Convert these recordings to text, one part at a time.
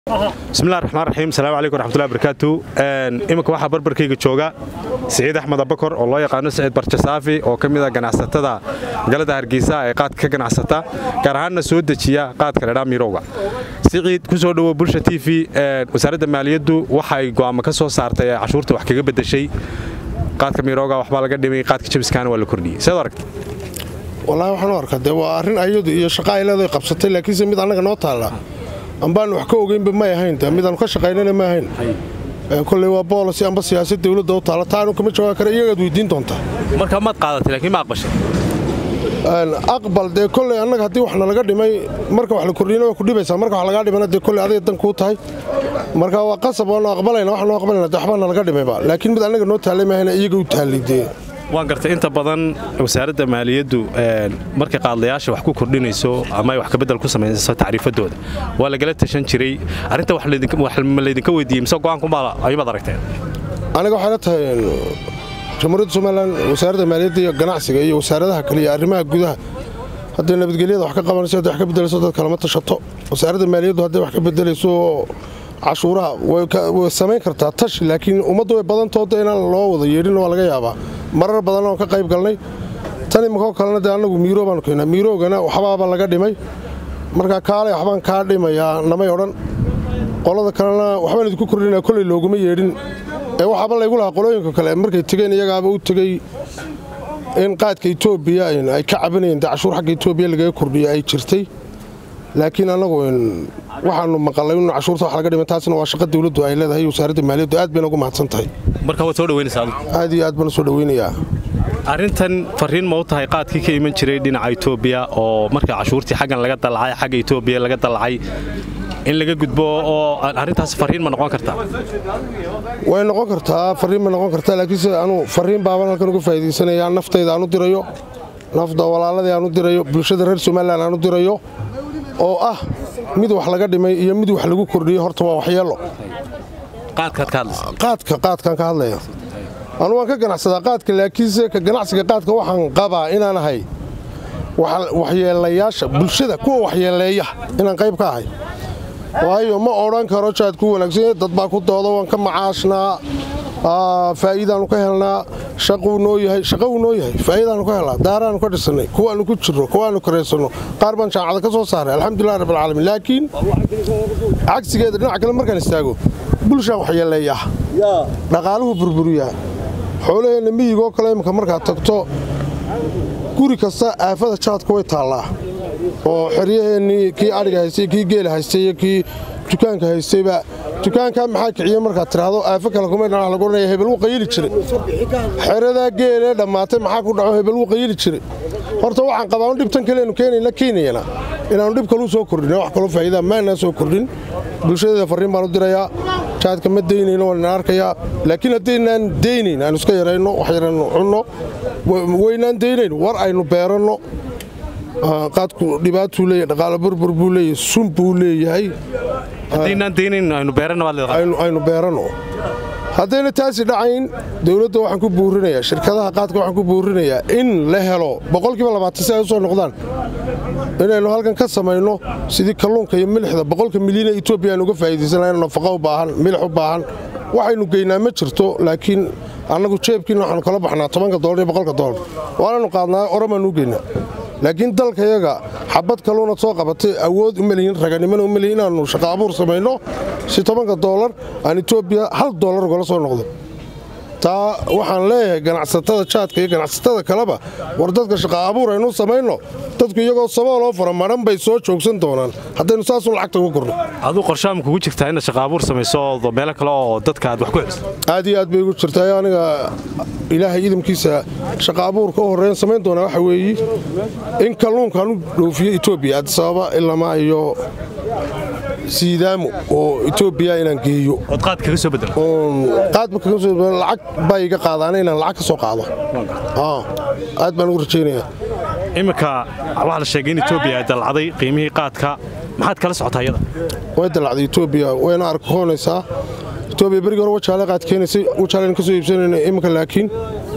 bismillahi raxmaan raxiim asalaamu calaykum waraxmatullahi barakaatu iminka waxaa barbarkayga jooga siciid axmed abakor oo loo yaqaano siciid barjasaafi oo ka mid a ganacsatada galada hargeysa ee qaadka ka ganacsata gaar ahaanna soo dejiya qaadka ledhaa miirowga siciid ku soo dhowo bulsha t v wasaaradda maaliyaddu waxay go'aamo ka soo saartay ee cashuurta wax kaga beddeshay qaadka miirowga waxbaa laga dhimay qaadka jabiskaana waa la kordhiyey seed aragta wallaahi waxaan u arkaa dee waa arrin ayadu iyo shaqa ay leedahay qabsatay laakiinse mid annaga noo taalla ambaanu wax ka ogeynba may ahayn de midaanu ka shaqaynana ma ahayn koley waa boolisi amba siyaasad dawladda u taalla taanu kama jawaabi kara iyagaad weydiin doontaa marka maad qaadatay laakiin ma aqbashay aqbal dee koley annaga haddii wax nalaga dhimay marka wax la kordhiyana waa ku dhibaysaa marka wax lagaa dhimana dee koley adiga dan kuu tahay marka waa qasab waanu aqbalayna waxaanu aqbalayna dee waxbaa nalaga dhimayba laakiin mid annaga noo taallay maahayna iyaga u taallay dee waan gartay inta badan wasaaradda maaliyaddu markay qaadlayaasha wax ku kordhinayso ama ay wax kabedel ku samaynayso tacriifadooda waa lagala tashan jiray arrinta ma laydinka weydiiyey mise go'aankumaa ayumaad aragteen aniga waxay la tahay jamhuuriyadda somalilan wasaaradda maaliyadda iyo ganacsiga iyo wasaaradaha kale iyo arrimaha gudaha hadday nabadgelyada wax ka qabanayso hadday wax ka bedelayso dad kalama tashato wasaaradda maaliyaddu hadday wax ka bedelayso cashuuraha way samayn kartaa tashi laakiin ummaddu way badantooda inaan loo wada yeedhin waa laga yaabaa marar badan oon ka qayb galnay tan imakoo kalena dee annagu miiro baanu keennaa miiroogana waxbaaba laga dhimay marka kaalay waxbaan kaa dhimayaa namay odhan qolada kalena waxbaan idinku kordhinaa kolley looguma yeedhin ee waxaaba laygu lahaa qolooyinka kale markay tegeen iyagaaba u tegey in qaadka etoobiya ay ka cabanayeen dee cashuur xagga etoobiya lagaga kordhiyo ay jirtay laakiin annagu waxaanu maqalay in cashuurta wax laga dhimay taasna waa shaqa dawladdu ay leedahay wasaaradda maaliyaddu aad bayna ugu mahadsan tahay marka waad soo dhaweynaysaa adigu aad iyo aad baan u soo dhaweynayaa arrintan farriin ma u tahay qaadkii ka iman jiray dhinaca etoobiya oo marka cashuurtii xaggan laga dallacay xagga etoobiya laga dallacay in laga gudbo oo arrintaas farriin ma noqon kartaa way noqon kartaa farriin ma noqon kartaa laakiinse anu farriin baaban halkan uga faa'iidaysanayaa naftayda aan u dirayo nafda walaaladii aan u dirayo bulshada reer somalilan aan u dirayo oo ah mid wax laga dhimay iyo mid wax lagu kordhiyey horta waa waxyeello qaadka qaadkaan ka hadlaya anu waan ka ganacsadaa qaadka laakiinse ka ganacsiga qaadka waxaan qabaa inaan ahay waxyeelayaasha bulshada kuwa waxyeeleeya inaan qayb ka ahay waayo ma odhan karo jaad ku wanaagsan dad baa ku dooda waan ka macaashnaa faa'iidaanu ka helnaa shaquu noo yahay shaqa uu noo yahay faa'iidaanu ka helnaa daaraanu ka dhisannay kuwaannu ku jirno kuwaannu karaysanno qaar baan jaamacada ka soo saaray alxamdulilah rabbilcaalamiin laakiin cagsigeeda dhinac kale markaan istaago bulshaan waxyeeleeya dhaqaaluhu burburiyaa xoolaheenna miyigoo kale imminka markaad tagto guri kasta aafada jaadka way taallaa oo xeryaheennii kii adhiga haystay kii geela haystay iyo kii dukaanka haystayba dukaankaa maxaa kiciye markaad tidhaahdo aafo kale kumay dhanax lagu odhanaya hebel wuu qayili jiray xeradaa geelee dhammaatay maxaa ku dhaco hebel wuu qayili jiray horta waxaan qabaa un dhibtan kaleenu keenayna keenayana inaannu dhib kaluu soo kordhin wax kaloo faa'iidaa maanaa soo kordhin bulshadeeda farriin baan u dirayaa jaadka ma daynayno waan ina arkayaa laakiin haddaynaan daynayn aynu iska yarayno wax yaraynu cunno waynaan daynayn war aynu beeranno qaadku dhibaatuu leeyahy dhaqaalo burbur buu leeyahy sun buu leeyahay aynu beeranno haddayna taasi dhacayn dawladda waxaan ku buurinayaa shirkadaha qaadka waxaan ku buurinayaa in la helo boqolkiiba labaatan si ay u soo noqdaan inaynu halkan ka samayno sidii kalluunka iyo milixda boqolka milyan ee etoobiya aynu uga faa'iidaysanayno nafaqo u baahan milix u baahan waxaynu geynaa ma jirto laakiin annagu jeebkiina waxaanu kala baxnaa tobanka dolar iyo boqolka dolar waananu qaadnaa oromaanu u geynaa laakiin dalkayaga xabad kaluunad soo qabatay awood uma lihin raganimana uma lihin inaannu shaqa abuur samayno si tobanka doolar aan etoobiya hal doolar ugala soo noqdo taa waxaan leeyahay ganacsatada jaadka iyo ganacsatada kaleba war dadka shaqa abuur aynu samayno dadku iyagoo sabooloo fara madhan bay soo joogsan doonaan haddaynu saasun lacagta uga korno aduu qorshaama kugu jirtaa inaad shaqa abuur samayso oo meelo kale oo dadka aad wax ku heliso aad iyo aad bay igu jirtaa aniga ilaahay idamkiisa shaqa abuurka u horreyn samayn doonaa waxa weeye in kalluunkaan u dhoofiyo etoobiya addisababa ilamaa iyo siidaamo oo etoobiya inaan geeyo ood qaad kaga soo bedelo qaadba kaga soo bedelo lacag baa iga qaadaana inaan lacag ka soo qaado aad baan ugu rajaynayaa iminka waxaa la sheegay in etoobiya ay dallacday qiimihii qaadka maxaad kala socotaa iyada way dallacday etoobiya wayna arkoonaysaa etoobiya berigii hore wajaale qaad keenaysay wajaaleen ka soo iibsanayna iminka laakiin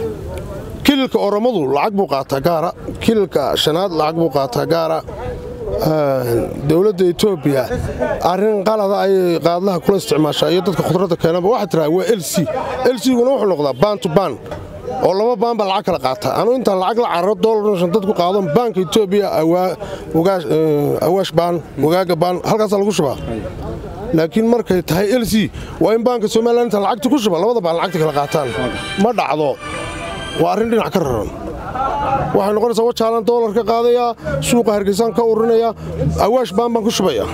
kililka oromadu lacag buu qaataa gaara kililka shanaad lacag buu qaataa gaara dowladda etoobiya arrin qalada ayay qaadlaha kula isticmaashaa iyo dadka khudradda keenaba waxaa tiraa waa lc lcguna wuxuu noqdaa baan to baan oo laba baan baa lacag kala qaata anuu intaan lacag la cararo dolar dadku qaado baanka etoobiya awaash baan wagaaga baan halkaasaa lagu shubaa laakiin markay tahay lc waa in baanka somalilan intaan lacagta ku shuba labada baan lacagta kala qaataan ma dhacdo waa arrin dhinac ka raran waxay noqonaysaa wajaalan doolar ka qaadayaa suuqa hargeysaan ka urinaya awaash baan baan ku shubaya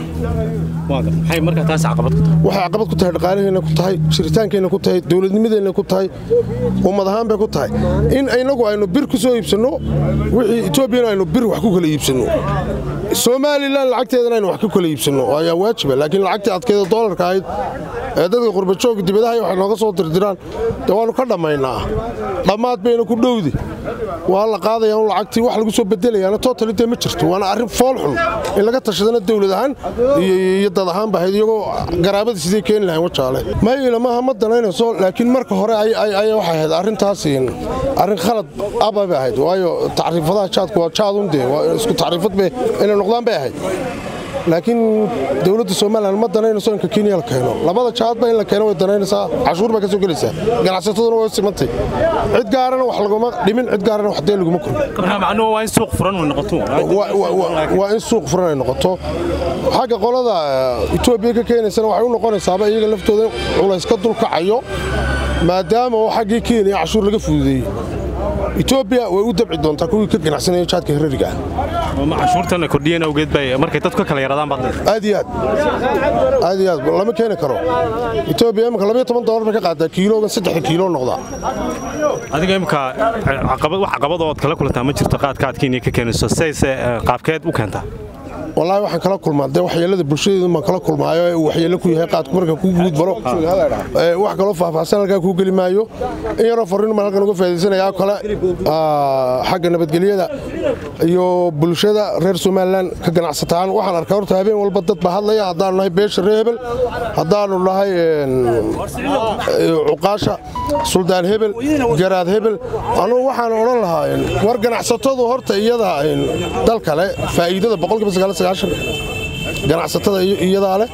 waxay caqabad ku tahay dhaqaalaheenna ku tahay jiritaankeenna ku tahay dowladnimadeenna ku tahay ummad ahaan bay ku tahay in inagu aynu bir ku soo iibsanno wixii etoobiyana aynu bir wax ku kala iibsanno somalilan lacagteedana aynu wax ku kala iibsanno ayaa waajiba laakiin lacagtii adkeeda doolarka ahayd ee dadka qurbajooga dibadaha waxay nooga soo dirdiraan dee waannu ka dhammaynaa dhammaad bayna ku dhowdi waa la qaadaya un lacagtii wax lagu soo bedelayaana totali dee ma jirto waana arrin fool xun in laga tashadana dowlad ahaan iyo dad ahaan bahayd iyagoo garaabadii sidee keeni lahayn wajaale mayila maaha ma danaynayso laakiin marka hore ayaa waxay ahayd arrintaas arrin khalad aba bay ahayd waayo tacriifadaha jaadku waa jaadun dee isku tacriifad bay inay noqdaan bay ahayd laakiin dowladda somalilan ma danaynayso inka kenya la keeno labada jaadba in la keeno way danaynaysaa cashuur baa ka soo gelaysaa ganacsataduna way simantay cid gaarana wax laguma dhimin cid gaarana wax dee laguma waa in suuq furan waa in suuq furan ay noqoto xagga qolada etoobiya ka keenaysana waxay u noqonaysaaba iyaga laftooda culays ka dulkacayo maadaama oo xaggii kenya cashuur laga fududeeyey etoobiya way u dabci doontaa kuwii ka ganacsanaya jaadka herariga cashuurtana kordhiyeen awgeed bay markay dadku ka kala yaradaan baad aad iyo aad aad iyo aad lama keeni karo etoobiya imika labayo toban doolar bay ka qaadaa kiiloogan saddexda kiilo noqdaa adiga imika wax caqabad ood kala kulantaa ma jirto qaadka aad kenya ka keenayso sayse qaabkeed u keentaa wallaahi waxaan kala kulmaa dee waxyeelada bulshadeedu baan kala kulmaayo ee uu waxyeello ku yahay qaadku marka kuu guudbaro wax kaloo faahfaahsan halkaa kuu geli maayo in yaroo farriin baan halkan uga faaidaysanayaa kale xagga nabadgelyada iyo bulshada reer somalilan ka ganacsataan waxaan arkaa horta habeen walba dad baa hadlaya haddaanu nahay beesha ree hebel haddaanu nahay cuqaasha suldaan hebel garaad hebel anugu waxaan odhan lahaa war ganacsatadu horta iyada dal kale faa'iidada boqolkiiba ganacsatada iyadaa leh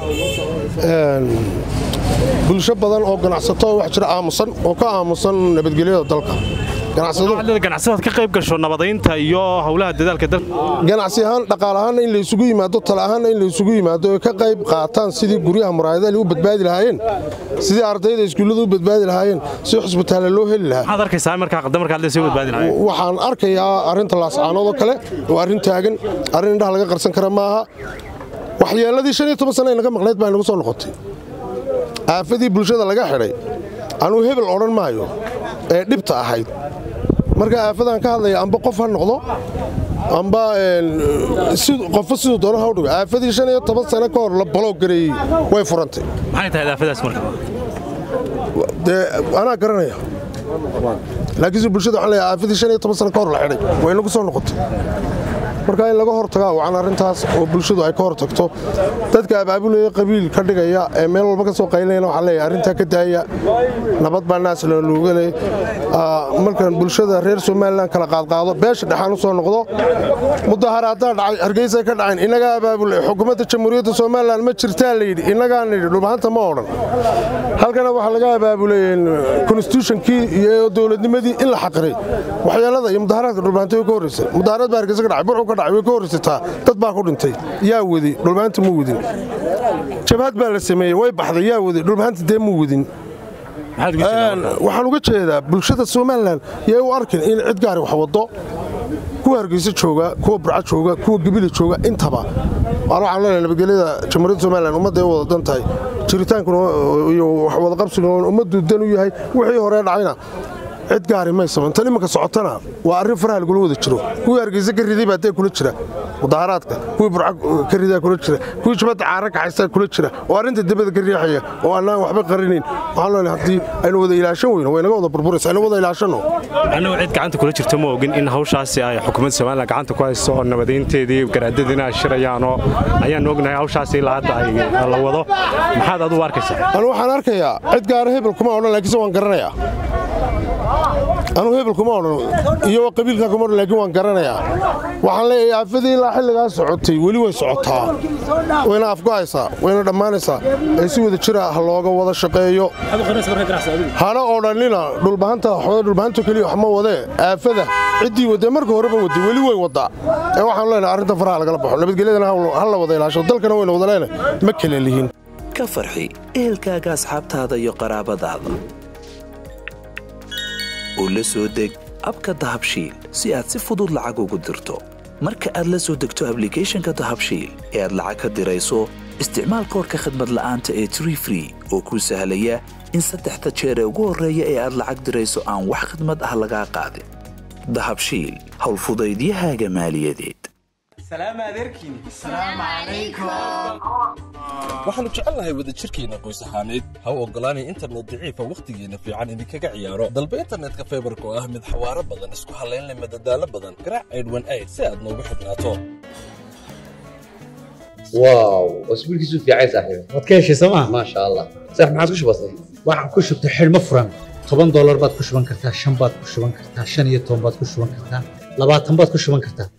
bulsho badan oo ganacsato wax jira aamusan oo ka aamusan nabadgelyada dalka ganacsadaad ka qayb gasho nabadaynta iyo howlaha dadaalka dalka ganacsi ahaan dhaqaal ahaanna in laysugu yimaado tala ahaanna in laysugu yimaado oy ka qayb qaataan sidii guryaha muraayadaha u badbaadi lahaayeen sidii ardayda iskuullada u badbaadi lahaayeen si xusbitaale loo heli lahaa maxaad arkaysaa markaa qadda markaad leesay badbaadi lahaayeen waxaan arkayaa arrinta laascaanood oo kale waa arrin taagan arrin indhaha laga qarsan kara maaha waxyeelladii shan iyo toban sana naga maqnayd baa nagu soo noqotay aafadii bulshada laga xidhay anuu hebel odhan maayo ee dhibta ahayd marka aafadaan ka hadlaya amba qof ha noqdo amba qofo siduu doono ha udhigo aafadii shan iyo toban sano ka hor la baloog gareeyey way furantay maxay tahay aafadaas marka dee anaa garanaya laakiinse bulshada waxaan leeyahay aafadii shan iyo toban sano ka hor la xidhay way nagu soo noqotay marka in laga hortagaa wacan arrintaas oo bulshadu ay ka hortagto dadka abaabulaya qabiil ka dhigaya ee meel walba ka soo qaylinayana waxaa leeyahay arrintaa ka daaya nabad baa naas loogaley markan bulshada reer somalilan kala qaadqaado beesha dhexaan u soo noqdo mudaharaadaa dhacay hargeysa ka dhacayn innagaa abaabulay xukuumadda jamhuuriyadda somalilan ma jirtaa layidhi innagaana yidhi dhulbahanta ma odhan halkana waxaa laga abaabulay konstitutionkii iyo dowladnimadii in la xaqiray waxyeelada iyo mudaharaadka dhulbahanta way ka horreysay mudaharaad baa hargeysa ka dhacay burcu ka dhacay way ka horreysataa dad baa ku dhintay yaa wadi dhulbahanta muu wadin jabhad baa la sameeyey way baxday yaa wadi dhulbahanta dee muu wadin waxaan uga jeedaa bulshada somalilan yay u arkin in cid gaari wax wado kuwa hargeysa jooga kuwa burca jooga kuwa gebila jooga intaba waan waxaan leenahay nabadgelyada jamhuuriyadda somalilan ummadday u wada dan tahay jiritaankuna iyo wadaqabsiguna ummaddu dan u yahay wixii horee dhacayna cid gaari may samayn tan imanka socotana waa arrin faraha lagula wada jiro kuwii hargeysa ka riday baa dee kula jira mudaharaadka kuwii burca ka ridaa kula jira kuwii jabadda caara kaxaystaa kula jira oo arrinta debada ka riixaya oo annaan waxba qarinayn waxaan leenahay haddii aynu wada ilaashan weyno waynaga wada burburaysa aynu wada ilaashanno annagu cid gacanta kula jirto ma ogin in hawshaasi ay xukuumadda somalilan gacanta ku hayso oo nabadaynteedii garaadadiina ay shirayaanoo ayaan ognahay hawshaasi ilaa hadda ay la wado maxaad adugu arkaysaa anu waxaan arkayaa cid gaara hebel kuma odhan laakiinse waan garanayaa anuu hebel kuma odhan iyo qabiilkaa kuma odhan laakiin waan garanayaa waxaan leeyahay aafadii ilaa xilligaa socotay weli way socotaa wayna afgo'aysaa wayna dhammaanaysaa ee si wada jira ha looga wada shaqeeyo hana odhannina dhulbahanta waxooda dhulbahanto keliya wax ma wadee aafada ciddii wadee marka horeba waday weli way waddaa ee waxaanu leenahay arrinta faraha lagala baxo nabadgelyadana ha la wada ilaasho dalkana wayna wada leenahay ma kala lihin ka farxi ehelkaaga asxaabtaada iyo qaraabadaada oo la soo deg abka dahabshiil si aad si fudud lacag ugu dirto marka aad la soo degto ablicathonka dahabshiil ee aad lacag ka dirayso isticmaal koorka khadmad la'aanta ee tree free oo kuu sahlaya in saddexda jeer ee ugu horreeya ee aad lacag dirayso aan wax khadmad ah lagaa qaadin dahabshiil howlfudaydiyahaaga maaliyadeed waxaannu jecelnahay wadajirkeenna qoys ahaaneed ha u oggolaanay internet daciifa wakhtigeenna fiican idinkaga ciyaaro dalba internetka faybarka oo ah mid xawaaro badan isku hallaynle madadaalo badan garaac aydhwan ayd si aad noogu xidhnaato واو اسبوع كيسو في عايز صاحبي waad ka heshay sooma ما شاء الله صح ما عادش بسيط waxaan ku shubtay xidhmo furan toban doolar baad ku shuban kartaa shan baad ku shuban kartaa shan iyo toban baad ku shuban kartaa labaatan baad ku shuban kartaa